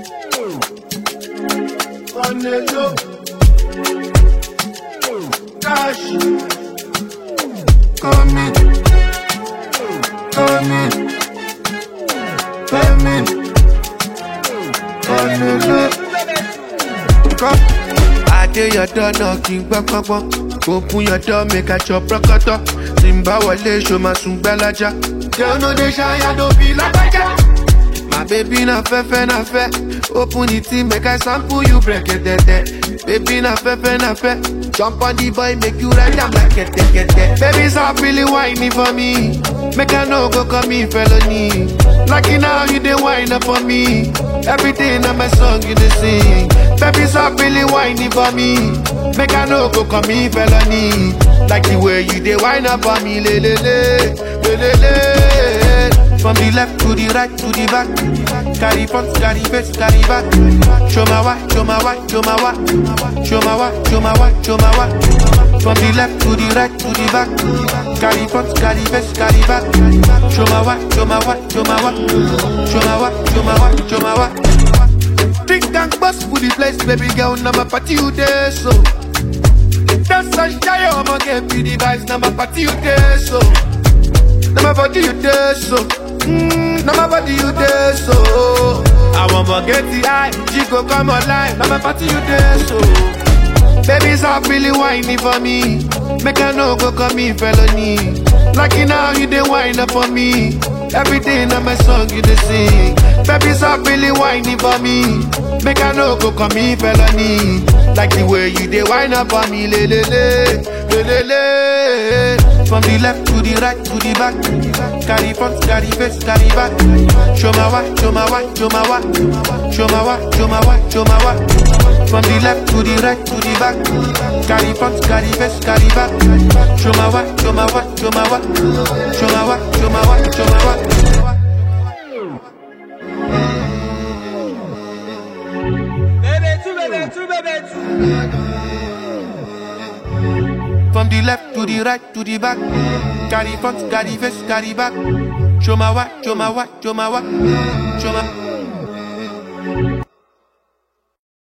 On the low. Cash. Come in. Come in. Come in. On the low. Come. I dey your door knocking gbọ́ngbọ́ngbọ́n. Open your door make I chop rọ́kọ̀tọ̀. Tí n bá wọlé ṣo máa sùn gbẹ́lájà. Girl no dey shy, I don't be lágbájá. My baby na fefe na fe Open the thing make I sample you break it tete Baby na fefe na fe Jump on the boy make you ride am like kete kete Baby stop really whining for me Make I no go call me felony Lucky now you dey whine up for me Everything on my song you dey sing Baby stop really whining for me Make I no go call me felony Like the way you dey whine up for me le le le le le le from the left to the right to the back. Carry front, carry face, carry back. Show my why, show my why, show my why. Show my why, show my why, show my why. From the left to the right to the back. Carry front, carry face, carry back. Show my why, show my why, show my why. Show my why, show my why, show my why. Drink and bust for the place, baby girl. Now my party you there, so. That's a shy, I'ma get me the vibes. Now my party you there, so. Now my body you there, so. Mm, now my body you there, so. I won't forget the eye. She go come online. Now my party you there, so. Baby, stop really whining for me. Make I no go call me felony. Lucky now you dey whine up for me. Everything on my song you dey sing. Baby, stop really whining for me. Make I no go call me felony. Like the way you dey whine up for me, le le le, le le le. From the left to the right to the back. Carry front, carry face, carry back. Show my why, show my why, show my why. Show my why, show my why, show my why. From the left to the right to the back. Carry front, carry face, carry back. Show my why, show my why, show my why. Show my why, show my why, show my why. Bébé tout, bébé tout, bébé tout. From the left to the right to the back. Carry front, carry face, carry back. Show my why, show my why, show my why. Show my